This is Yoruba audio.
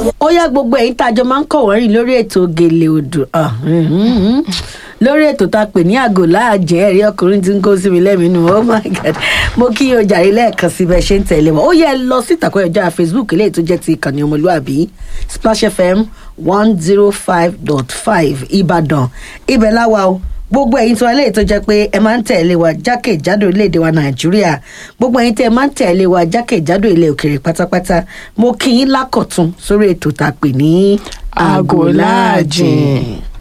ó yá gbogbo ẹ̀yin tá a jọ máa ń kọ̀wọ́ rìn lórí ètò gèlè odò ah, mm, mm, mm. lórí ètò tá a pè ní àgò láàjẹ́ ẹ̀rí ọkùnrin tí ń kó sí mi lẹ́mìínú oh my god mo kí o jàre lẹ́ẹ̀kan sí bẹ́ẹ̀ ṣe ń tẹ̀lé wọn ó yẹ lọ sí ìtàkùn ẹ̀jọ́ facebook eléyìí tó jẹ́ ti ìkànnì ọmọlúàbí splash fm one zero five dot five ìbàdàn ibẹ̀ láwa o gbogbo ẹ̀yin tí wọn léyìí tó jẹ́ pé ẹ máa ń tẹ̀lé wa jákèjádò orílẹ̀-èdè wa nàìjíríà gbogbo ẹ̀yin tí ẹ máa ń tẹ̀lé wa jákèjádò ilẹ̀ òkèèrè pátápátá mo kí yín lákọ̀tún sórí ètò tá a pè ní Àgò láàjìn.